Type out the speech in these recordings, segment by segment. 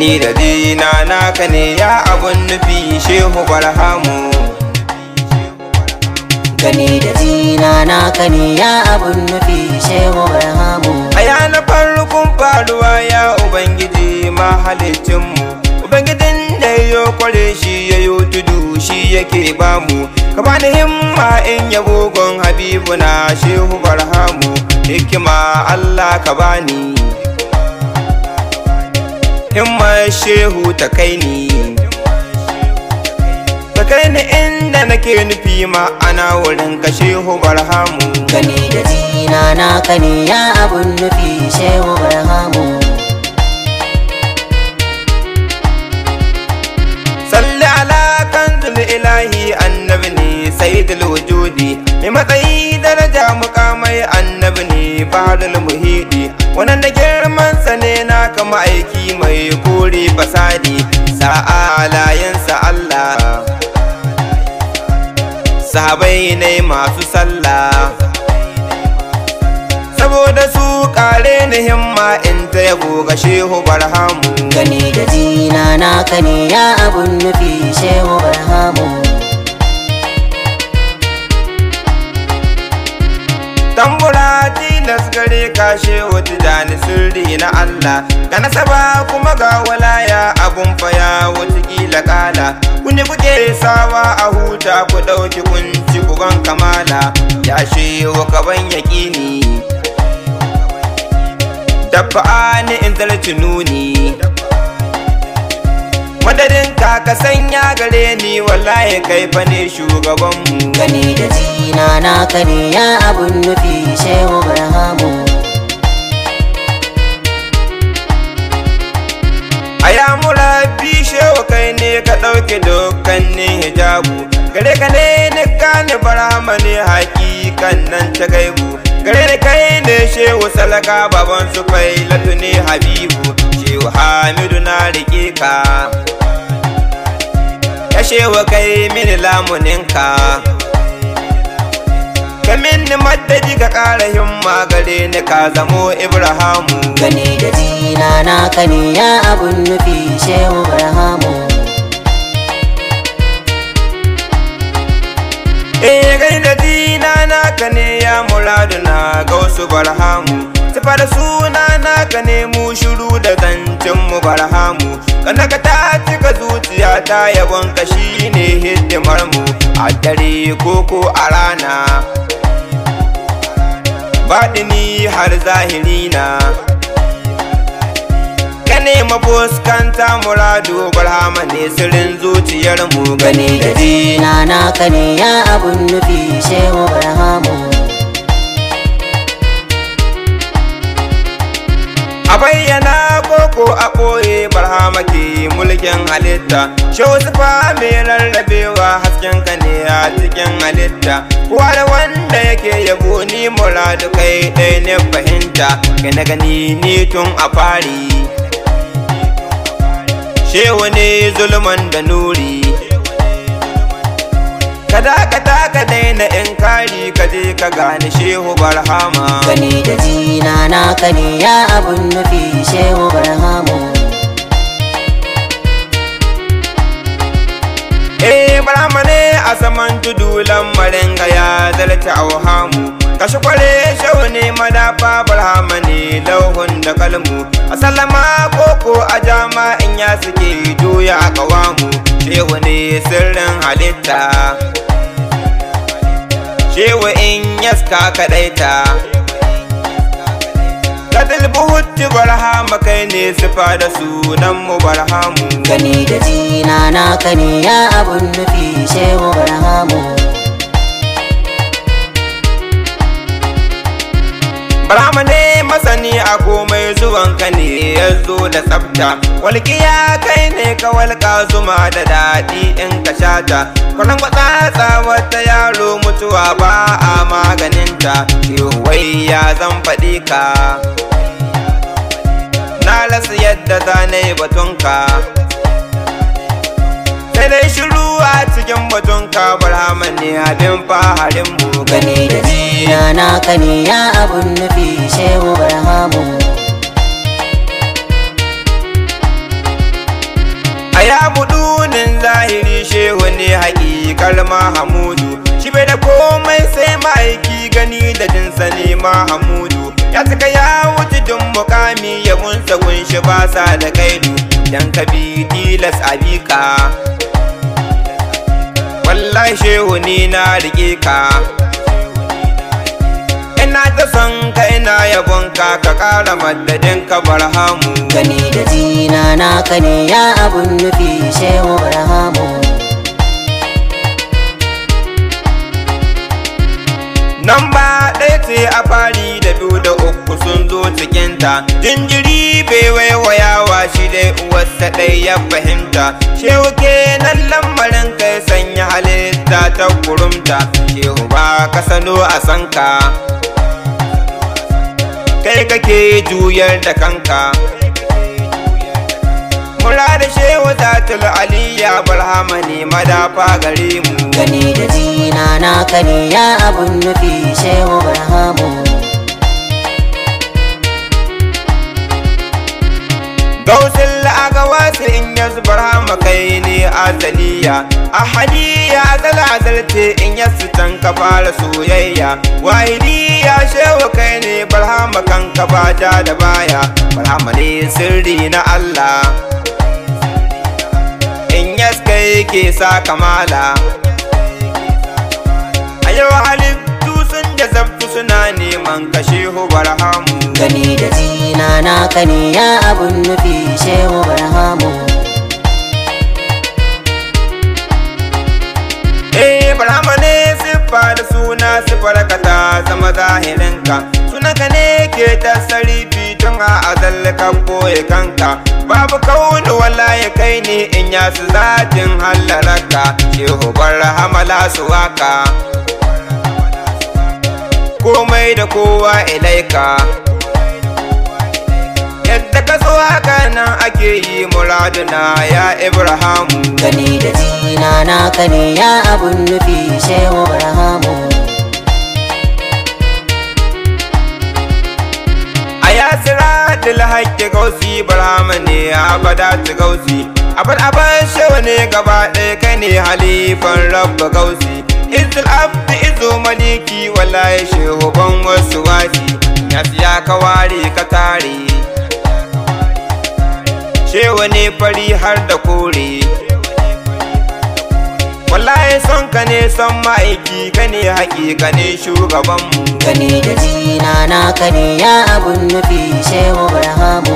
gani da dina naka ne ya abun nufi shehu barhamu gani da jina naka ne ya abun nufi shehu barhamu aya na farkon faruwa ya ubangiji mahalicinmu ubangijin da ya kware shi ya yi tudu shi yake bamu ka bani himma in yabo gon habibu na shehu barhamu hikima allah ka bani himma shehu ta kai ni ta kai ni inda nake nufi ma'ana wurin ka shehu barhamu gani da jina naka ne ya abun nufi shehu barhamu salli ala kanzul ilahi annabi ne sayyidul wujudi mai matsayi daraja mukamai annabi ne baharul muhidi wannan da girman sa ne na kama aiki mai kore fasadi sa'alayensa Allah sahabai ne masu sallah saboda su kare ni himma in ta yabo ga shehu barhamu gani da jina naka ne ya abun nufi shehu barhamu tambura tilas gare ka shehu tijani sirri na Allah ka nasaba kuma ga walaya abun faya watakila kala kuni kuke sawa a huta ku ɗauki kunci kugan kamala ya shehu kaban yaƙini dabba ni in zarci nuni madadin ka ka sanya gare ni wallahi kai fa ne shugabanmu gani da jina naka ne ya abun nufi shehu barhamu aya murabi shewa kai ne ka ɗauke dukkanin hijabu gare ka ne ni gane barama ne hakikan nan ta gaibu gare ni kai ne shehu salaka baban su failatu ne habibu shehu hamidu na rike ka ya shewa kai mini lamuninka ka minni madadi ka ƙara himma gare ni ka zamo ibrahamu gani da jina naka ne ya abun nufi shehu barhamu Eh gai da dina naka ne ya muradu na ga wasu barhamu Sifa da suna naka ne mu shiru da zancen mu barhamu Kana ka ta cika zuciya ta yabon ka ne hidimar mu A dare koko a rana Baɗini har zahiri na Ka nema fuskanta muradu barhama ne sirrin zuciyar mu gani da jina naka ne ya abun nufi shehu barhamu A bayyana koko a ɓoye barhama ke mulkin halitta Shehu sufa mai rarrabewa hasken ka ne a cikin halitta Kowa da wanda yake yabo ni muradu kai ɗaya ne fahimta Kai na gani ni tun a fari Shehu ne zulman da nuri Kada ka taka daina in kari ka je ka gane shehu barhama gani da jina naka ne ya abun nufi shehu barhamu Eh barama ne a saman tudu lamarin ga ya zarta auhamu Kashi kware shau ne madafa barhama ne lauhun da kalmu A sallama koko a jama in ya suke doya a kawamu Shehu ne sirrin halitta Shehu in yaska kaɗaita Kadil buhutti barhama kai ne sifa da sunan mu barhamu gani da jina naka ne ya abun nufi shehu barhamu Barhama ne masani a komai zuwanka ne ya zo da tsafta Walƙiya kai ne ka walƙa zuma da daɗi in ka shata Kwanan kwatsatsa wata yaro mutuwa ba a maganinta wai ya zan faɗi ka Na rasa yadda za na yi batunka Sai dai shiru a cikin batunka Barhama ne abin faharinmu gani da jina naka ne ya abun nufi shehu barhamu ya budunin zahiri shehu ne haƙiƙar mahamudu shi bai da komai sai ma'aiki gani da jinsa ne mahamudu ya cika ya wuce dun mukami ya munsa gunshi ba sa da kaidu dan ka bi tilas abika wallahi shehu ni na rike ka ina ta son ka ina yabon ka ka ƙara madadin ka barhamu gani da jina naka ne ya abun nufi shehu barhamu nan ba ɗaya ce a fari da biyu da uku sun zo cikinta jinjiri bai waiwayawa shi dai uwarsa ɗai ya fahimta shehu kenan lamarin kai sanya halitta ta kurumta shehu ba ka sano a sanka kai kake juyar da kanka Murada shehu zatul aliyya barhama ne madafa gare mu gani da jina naka ne ya abun nufi shehu barhamu Gausin la'aga wasu in ya zubar hama kai ne azaliya Ahaliya azal azalce in ya sitan ka fara soyayya Wahiliya shewa kai ne barhama kan ka bata da baya Barhama ne sirri na Allah In yaska yake sa kamala A yau halittu sun jazabtu suna neman kashe hu barhamu gani da jina naka ne ya abun nufi shehu barhamu Eh Barhama ne siffa da suna siffar ka ta zama zahirinka Sunanka ne ke tasarifi tun a azal ka boye kanka Babu kaunu wala ya kai ne in ya su zatin hallaraka Shehu Barhama la su waka Komai da kowa ilaika Yadda ka so haka nan ake yi muraduna ya Ibrahimu gani da jina naka ne ya abun nufi shehu barhamu a yasira dil haƙƙi gausi barhama ne abada ta gausi abad aban shewa ne gaba ɗaya kai ne halifan rabba gausi izil abdi izo maliki wallahi shehu ban wasu wasi yasu ya ka ware ka tare shewa ne fari har da kore wallahi son ka ne son ma'aiki ka ne haƙiƙa ne shugabanmu gani da jina naka ne ya abun nufi shehu barhamu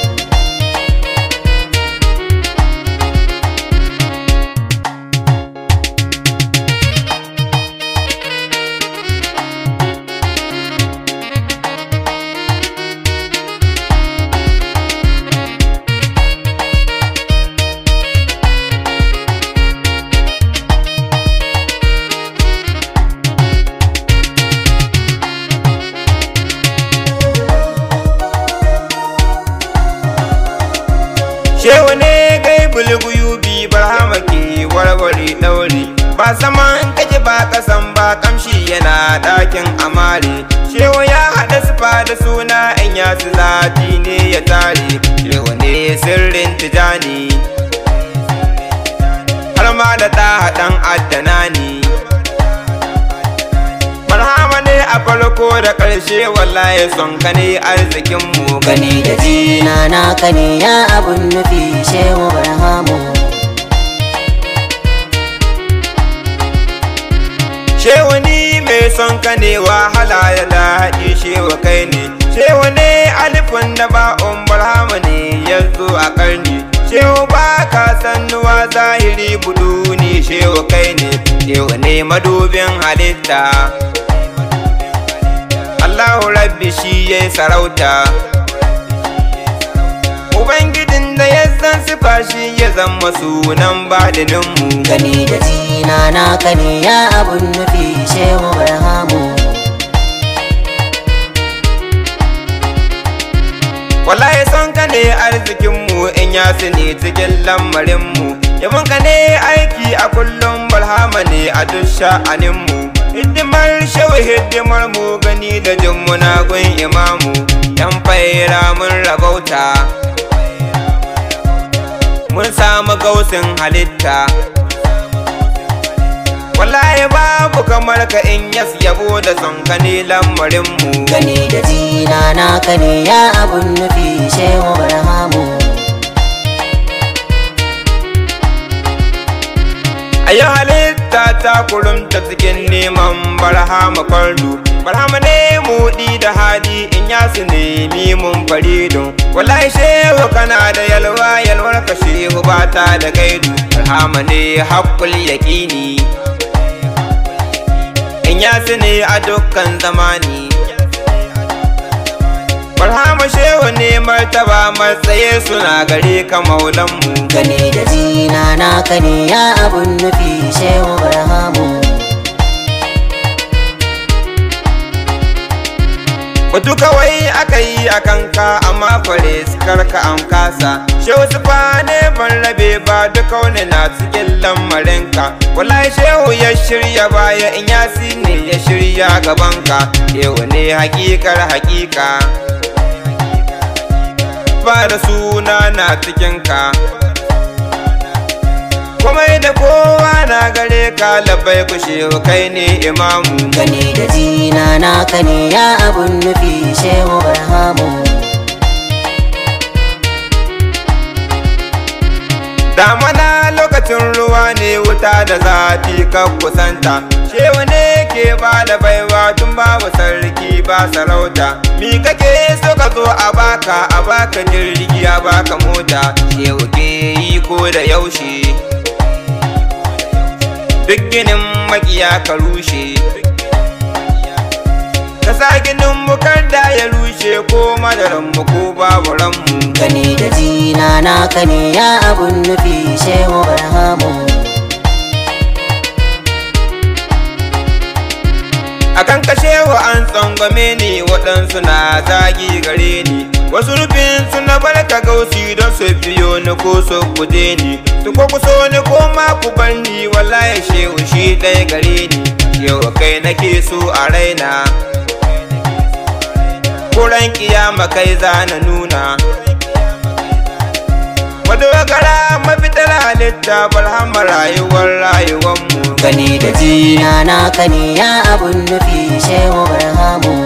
Shehu ne gai bulguyubi barhama ke warware ɗauri ba saman kake ba kasan ba kamshi yana ɗakin amare Shehu ya haɗa sufa da suna in ya su zati ne ya tare Shehu ne sirrin tijani har ma da ɗa haɗan addana ne Barhama ne a farko da ƙarshe wallahi son ka ne arzikinmu gani da jina naka ne ya abun nufi shehu barhamu Shehu ni mai son ka ne wahala ya daɗi shewa kai ne Shehu ne alifin da ba'un barhama ne ya zo a ƙarni Shehu ba ka sannuwa zahiri budu ne shewa kai ne Shehu ne madubin halitta Allahu rabbi shi ya yi sarauta Ubangijin da ya san sifa shi ya zama sunan badininmu gani da jina naka ne ya abun nufi shehu barhamu Wallahi son ka ne arzikinmu in ya ne cikin lamarinmu Yabon ka ne aiki a kullum barhama ne a duk sha'aninmu Hidimar shawi hidimar mu gani da jin munagun imamu Yan faira mun rabauta mun samu gausin halitta wallahi babu kamar ka in yas yabo da son ka ne lamarinmu gani da jina naka ne ya abun nufi shehu barhamu a yi halitta ta kurumta cikin neman barhama fardu barhama ne mudi da hadi in ya su nemi mun faridun wallahi shehu kana da yalwa yalwar ka shehu ba ta da gaidu barhama ne haƙƙul yaƙini in ya su ne a dukkan zamani barhama shehu ne martaba matsaye suna gare ka maulanmu gani da jina naka ne ya abun nufi shehu barhamu Batu kawai aka yi a kanka amma fare karka an kasa Shehu sufa ne ban rabe ba duka wani na cikin lamarinka Wallahi shehu ya shirya baya in yasi ne ya shirya gabanka Shehu ne hakikar hakika Ba da suna na cikinka Komai da kowa na gare ka labai ku shehu kai ne imamu gani da jina naka ne ya abun nufi shehu barhamu Damana lokacin ruwa ne wuta da zafi ka kusanta Shehu ne ke ba da baiwa tun babu sarki ba sarauta Mi kake so ka zo a baka a baka jirgi a baka mota Shehu ke yi ko da yaushe Duk ginin makiya ka rushe Ka sa ginin bukar da ya rushe ko madaranmu ko babu ranmu gani da jina naka ne ya abun nufi shehu barhamu akan kashewa an tsangwame ni waɗansu na zagi gare ni wasu rufin suna barka gausi don su biyo ni ko su guje ni su ko kuso ni ko ma ku bar ni wallahi shehu shi ɗaya gare ni yau kai nake so a raina kuran kiyama kai za na nuna madogara mafitar halitta barhama rayuwar rayuwanmu gani da jina naka ne ya abun nufi shehu barhamu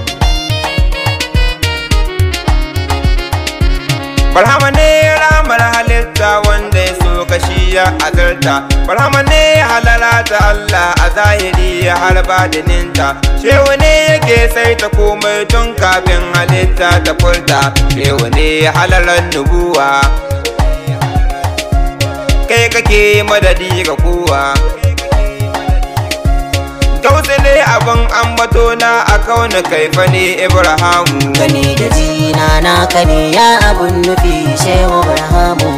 Barhama ne ramar halitta wanda ya so kashi ya azarta Barhama ne halala ta Allah a zahiri ya harba da ninta Shehu ne yake sai ta komai tun kafin halitta ta furta Shehu ne halalar nubuwa Kai kake madadi ga kowa Gausu ne abin ambato na a kauna kaifa ne Ibrahimu gani da jina naka ne ya abun nufi shehu barhamu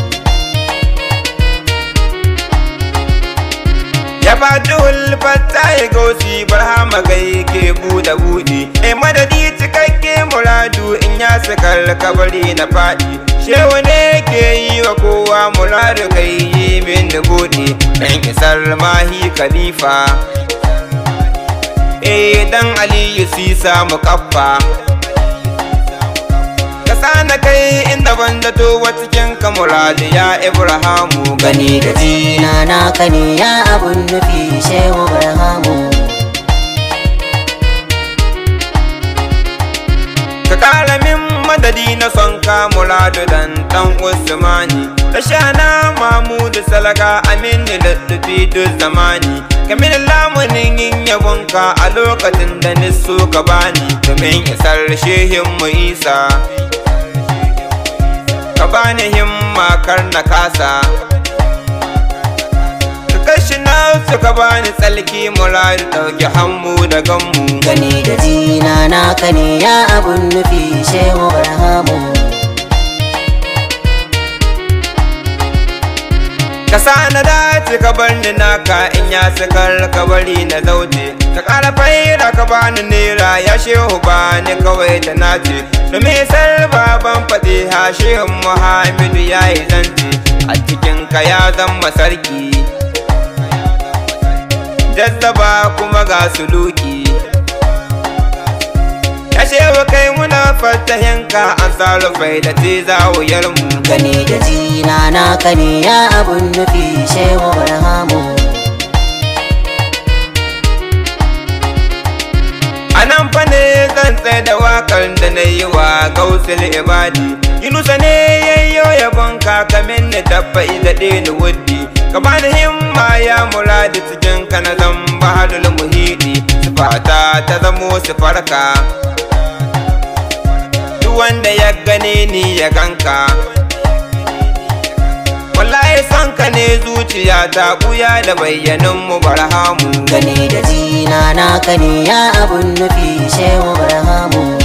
ya fati hulfata ya gausi barhama gai ke buɗe buɗe e madadi cikakke muradu in ya sakar kabari na faɗi shehu ne ke yi wa kowa muradu kai yi min da buɗe ɗan isar mahi khalifa eh dan aliyu sisa mukaffa ka na kai inda ban zato wa cikin ka muradu ya ibrahimu gani da jina naka ne ya abun nufi shehu barhamu ka kara min madadi na son ka muradu dan dan usmani da shana mamudu salaka amini da tafi duk zamani kamin lamunin yin yabonka a lokacin da niso ka bani domin isar shehin mu isa ka bani himma kar na kasa ka kashi na suka bani tsalki muradu dauki hannu da ganmu gani da jina naka ne ya abun nufi shehu barhamu ka sa na dace ka bar ni naka in ya sakar ka bari na zaute ka kara faira ka bani nera ya shehu ba ni kawai da nace domin sar baban fatiha shehun muhammadu ya yi zance a cikin ka ya zama sarki jazzaba kuma ga suluki ashe wa kai muna fatahinka an sarufai da tizawuyar mu gani da jina naka ne ya abun nufi shehu barhamu a nan fa ne zan tsaye da wakar da na yi wa gausul ibadi yunusa ne yayyo yabon kakamin ni tabba da ni wuddi ka bani himma ya muradi cikin ka na zan bahalul muhidi sifata ta zamo sifarka duk wanda ya gane ni ya ganka wallahi son ka ne zuciya ta buya da bayyanin mu barhamu gani da jina naka ne ya abun nufi shehu barhamu